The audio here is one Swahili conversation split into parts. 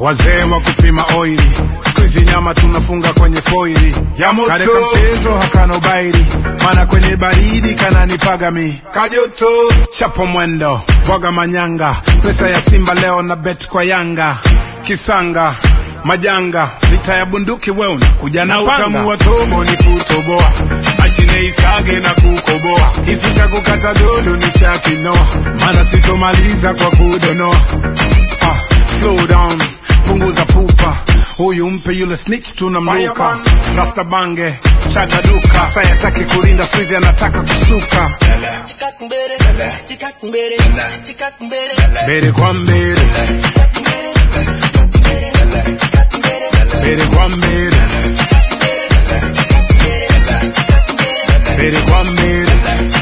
wazee wa kupima oili siku hizi nyama tunafunga kwenye foili Ya moto. kareka mchezo hakana ubairi mana kwenye baridi kananipaga mi kajoto chapo mwendo boga manyanga pesa ya simba leo na bet kwa yanga kisanga majanga vita ya bunduki we unakuja na na upanga utamu wa tobo ni kutoboa mashine isage na kukoboa kisu cha kukata dodo ni shakinoa mana sitomaliza kwa kudonoa ah, slow down punguza pupa huyu mpe yule snitch tunamluka Fireman. rasta bange chaga duka sayataki kulinda swizi anataka kusuka mbele kwa mbele mbele kwa mbele mbele kwa mbele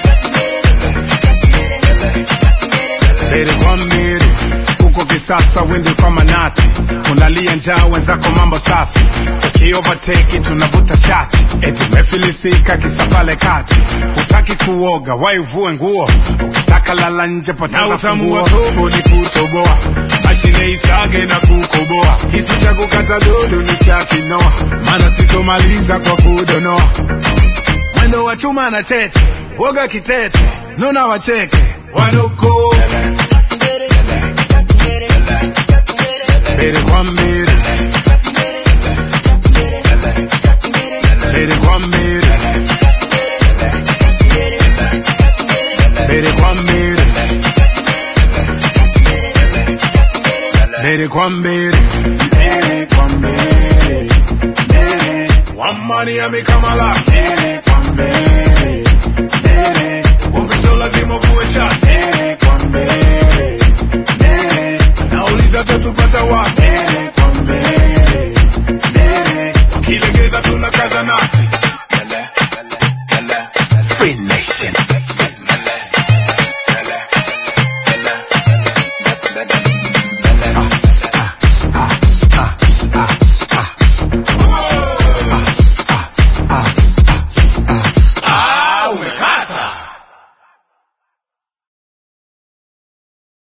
mbele kwa mbele huko kisasa wende kwa manati unalia njaa wenzako mambo safi ukiovateki tunavuta shati eti mefilisika kisa pale kati hutaki kuoga waivue nguo ukitaka lala nje na poteza utamu wa funguo tobo ni kutoboa mashine isage na kukoboa kisu cha kukata dodo ni shakinoa mana sitomaliza kwa kudonoa mwendo wa chuma na chete woga kitete nuna wacheke wanoko mbele kwa mbele mbele kwa mbele mbele kwa mbele mbele kwa mbele mbele kwa mbele mbele wamani amekamala mbele